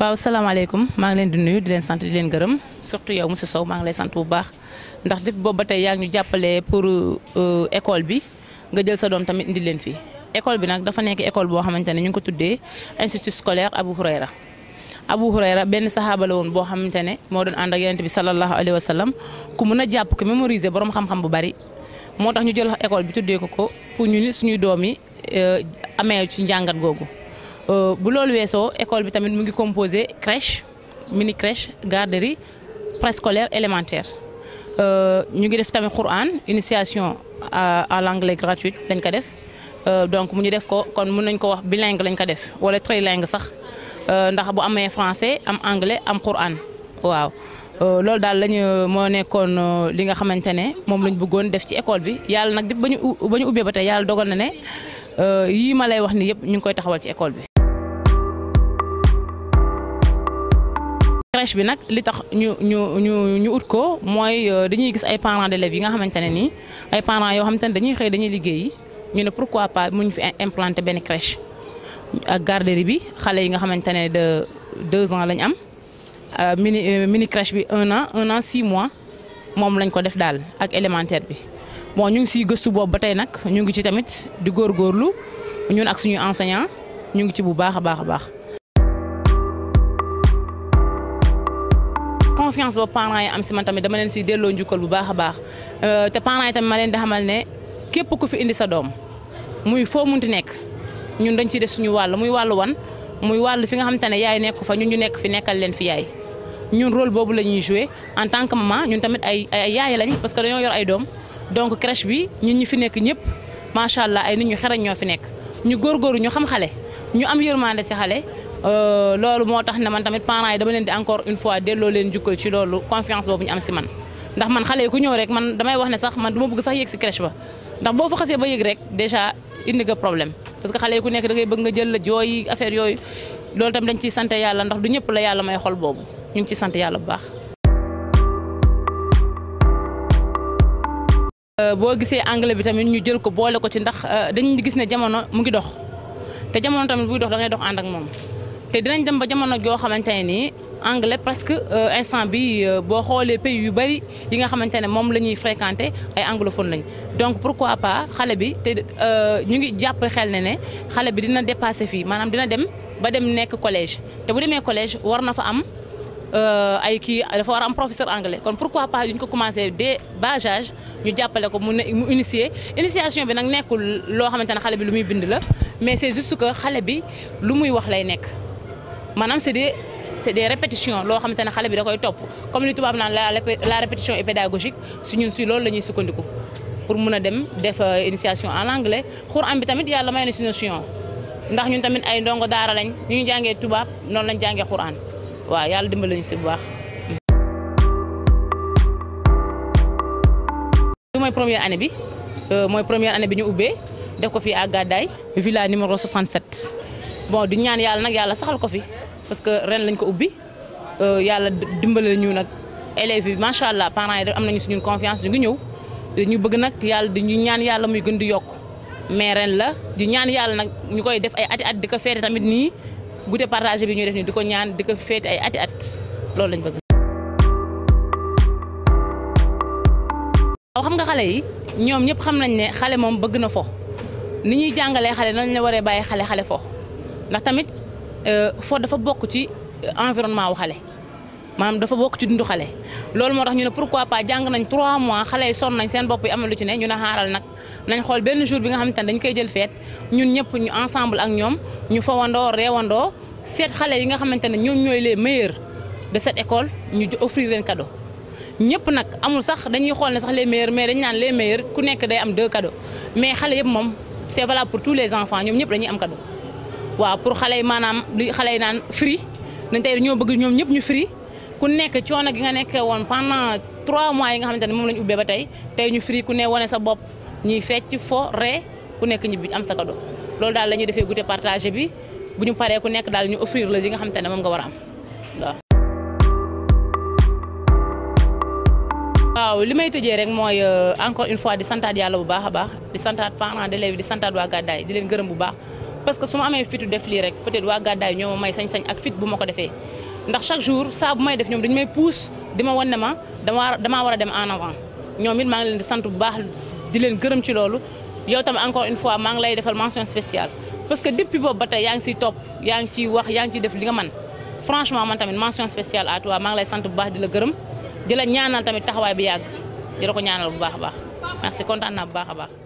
waaw salaamaaleykum maa ngi leen di nuyu di leen sant di leen gërëm surtout yow monsieur Sow maa ngi lay sant bu baax ndax depuis boobu ba tey yaa ngi ñu jàppale pour école bi nga jël sa doom tamit indi leen fii. école bi nag dafa nekk école boo xamante ne ñu ngi ko tuddee institut scolaire Abu Hurayra Abu Hurayra benn saxaaba la woon boo xamante ne moo doon ànd ak yonent bi sallallahu alayhi wa sallam ku mun a jàpp ko mémoriser borom xam-xam bu bari moo tax ñu jël école bi tuddee ko ko pour ñu ni suñuy doom yi amee ci njàngat googu. bu loolu weesoo école bi tamit mu ngi composé crèche mini crèche garderie préscolaire élémentaire ñu ngi def tamit Quran initiation à l'anglais gratuite lañ ko def donc mu ñu def ko kon mun nañ ko wax bilingue lañ ko def wala trilingue sax ndax bu amee français am anglais am Quran waaw loolu daal lañu moo nekkoon li nga xamante ne moom lañ bëggoon def ci école bi yàlla nag ba ñu ba ñu ubbee ba tey yàlla dogal na ne yii ma lay wax ni yëpp ñu ngi koy taxawal ci école bi. crèche bi nag li tax ñu ñu ñu ñu ut ko mooy dañuy gis ay parents d'élèves yi nga xamante ne nii ay parents yoo xamante ne dañuy xëy dañuy liggéeyi ñu ne pourquoi pas mu ñu fi implanter benn crèche ak garderie bi xale yi nga xamante ne de deux ans lañ am mini mini crèche bi un an un an six mois moom lañ ko def daal ak élémentaire bi bon ñu ngi siy gëstu boobu ba tey nag ñu ngi ci tamit di góorgóorlu ñun ak suñuy enseignants ñu ngi ci bu baax a baax a baax. confiance boobu parents yi am si man tamit dama leen si delloo njukkal bu baax a baax te parents yi tamit ma leen di xamal ne képp ku fi indi sa doom muy foo munti nekk ñun dañ ciy def suñu wàll muy wàllu wan muy wàll fi nga xamante ne yaay nekk fa ñun ñu nekk fi nekkal leen fi yaay ñun rôle boobu la ñuy jouer en tant que maman ñun tamit ay ay yaay lañ parce que dañoo yor ay doom donc crèche bi ñun ñi fi nekk ñëpp macha allah ay nit ñu xarañ ñoo fi nekk ñu góorgóorlu ñu xam xale ñu am yërmande si xale. loolu moo tax ne man tamit parents yi dama leen di encore une fois delloo leen jukkal ci loolu confiance boobu ñu am si man ndax man xale yi ku ñëw rek man damay wax ne sax man du ma bëgg sax yéeg si crèche ba ndax boo fa xasee ba yéeg rek déjà indi nga problème parce que xale yi ku nekk da ngay bëgg nga jël la jooy affaire yooyu loolu tamit dañ ciy sant yàlla ndax du ñëpp la yàlla may xol boobu ñu ngi ciy sant yàlla bu baax. boo gisee anglais bi tamit ñu jël ko boole ko ci ndax dañu gis ne jamono mu ngi dox te jamono tamit buy dox da ngay dox ànd ak moom. te dinañ dem ba jamono joo xamante ne nii anglais presque instant bi boo xoolee pays yu bari yi nga xamante ne moom la ñuy fréquenter ay anglophone lañ donc pourquoi pas xale bi te ñu ngi jàpp xel ne ne xale bi dina dépasser fii maanaam dina dem ba dem nekk collège te bu demee collège war na fa am ay kii dafa war a am professeur anglais kon pourquoi pas duñ ko commencer dès bas âge ñu jàppale ko mu mu initier initiation bi nag nekkul loo xamante ne xale bi lu muy bind la mais c'est juste que xale bi lu muy wax lay nekk. maanaam c'est des c'est des répétitions loo xamante ne xale bi da koy topp comme li tubaab naan la la répétition est pédagogique su ñun si loolu la ñuy sukkandiku pour mun a dem def initiation en anglais Xuraan bi tamit yàlla may na si notion ndax ñun tamit ay ndongo daara lañ ñu ngi jàngee tubaab noonu lañ jàngee Xuraan waaw yàlla dimbali ñu si bu baax. li mooy première année bi mooy première année bi ñu ubbee def ko fii à Gadaye villa numéro 67 bon di ñaan yàlla nag yàlla saxal ko fi. parce que ren lañ ko ubbi yàlla dimbale ñu nag élèves yi macha allah parents yi am nañu suñu confiance ñu ngi ñëw ñu bëgg nag yàlla di ñu ñaan yàlla muy gën di yokk mais ren la di ñaan yàlla nag ñu koy def ay ati at di ko feete tamit nii goûter partagé bi ñuy def nii di ko ñaan di ko feete ay ati at loolu lañ bëgg. waaw xam nga xale yi ñoom ñëpp xam nañ ne xale moom bëgg na fo ni ñuy jàngalee xale nañ la waree bàyyi xale xale fo ndax tamit. fo dafa bokk ci environnement wu xale maanaam dafa bokk ci dundu xale loolu moo tax ñu ne pourquoi pas jàng nañ 3 mois xale yi sonn nañ seen bopp yi am na lu ci ne ñu ne xaaral nag nañ xool benn jour bi nga xamante ne dañ koy jël feet ñun ñëpp ñu ensemble ak ñoom ñu fawandoo reewandoo seet xale yi nga xamante ne ñoom ñooy les meilleurs de cette école ñu offrir leen cadeau ñëpp nag amul sax dañuy xool ne sax les meilleurs mais dañ naan les meilleurs ku nekk day am deux cadeaux mais xale yëpp moom c'est valable pour tous les enfants ñoom ñëpp dañuy am cadeau waaw pour xale yi maanaam li xale yi naan free dañ tey dañoo bëgg ñoom ñëpp ñu free ku nekk coono gi nga nekkee woon pendant trois mois yi nga xamante ne moom la ñu ubbee ba tey tey ñu free ku ne wane sa bopp ñuy fecc fo ree ku nekk ñibbi am sa cadeau loolu daal la ñuy defee goûter partagé bi bu ñu paree ku nekk daal ñu offrir la li nga xamante ne moom nga war a am waaw. waaw li may tëjee rek mooy encore une fois di santaat yàlla bu baax a baax di santaat parents d'élèves di santaat waa Gàddaay di leen gërëm bu baax parce que su ma amee fitu def lii rek peut-être waa gàddaay ñoo ma may sañ-sañ ak fit bu ma ko defee ndax chaque jour saa bu may def ñoom dañu may pousse di ma wan ne ma dama damaa war a dem en avant ñoom it maa ngi leen di sant bu baax di leen gërëm ci loolu yow tamit encore une fois maa ngi lay defal mention spéciale parce que depuis boobu ba tey yaa ngi siy topp yaa ngi ciy wax yaa ngi ciy def li nga man franchement man tamit mention spéciale à toi maa ngi lay sant bu baax di la gërëm di la ñaanal tamit taxawaay bi yàgg di la ko ñaanal bu baax a baax merci kontaan naa bu baax a baax